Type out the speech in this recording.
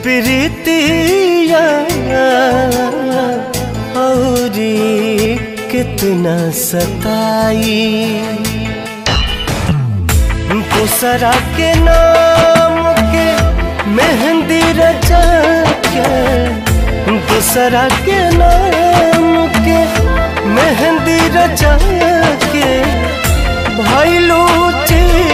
प्रीतिया औरी कितना सताई दूसरा के नाम के मेहंदी रचा के दूसरा के नाम के मेहंदी रचा के भैलू चीर